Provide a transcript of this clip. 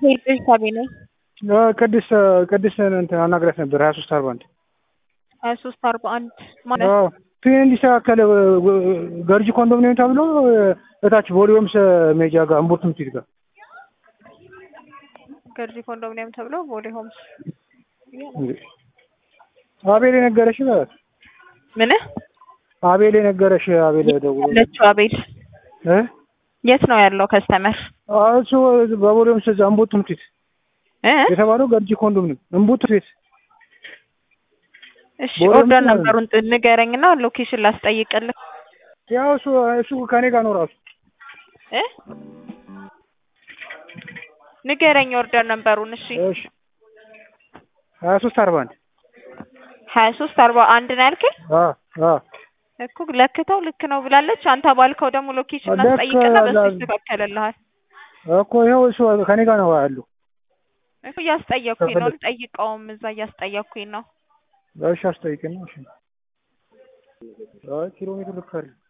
ቤተሰቤ ነኝ። ቅድስት ቅድስት እንትን አናግራት ነበር ሀያ ሶስት አርባ አንድ ሀያ ሶስት አርባ አንድ ማለት ፊ እንዲስተካከል ገርጂ ኮንዶሚኒየም ተብሎ እታች ቮሊዮምስ ሜጃ ጋር እምቡርት ምትሄድ ጋር ገርጂ ኮንዶሚኒየም ተብሎ ቦሌ ሆምስ አቤል የነገረሽ በላት ምን አቤል የነገረሽ አቤል ደውሎ ያለችው አቤል እ የት ነው ያለው ከስተመር እሱ በቮሊዮምስ እዛ እምቡርት ምትሄድ እ የተባለው ገርጂ ኮንዶሚኒየም እምቡርት ቤት እሺ ቦሌ ኦርደር ምናምን ነበሩን ጥ- ንገረኝና ሎኬሽን ላስጠይቅልህ ያው እሱ እሱ ከኔ ጋር ነው ራሱ እ ንገረኝ ኦርደር ነበሩን እሺ እሺ ሀያ ሶስት አርባ አንድ ሀያ ሶስት አርባ አንድ ነው ያልከኝ አ አ እኮ ለክተው ልክ ነው ብላለች አንተ ባልከው ደግሞ ሎኬሽን ልክ ላስጠይቅና በሱ ላ- ይስተካከልልሃል እኮ ይኸው እሱ ከኔ ጋር ነው ያለው እኮ እያስጠየኩኝ ነው ከፈለግ- ልጠይቀውም እዛ እያስጠየኩኝ ነው እሺ አስጠይቅና እሺ አይ ኪሎ ሜትር ልክ አይደል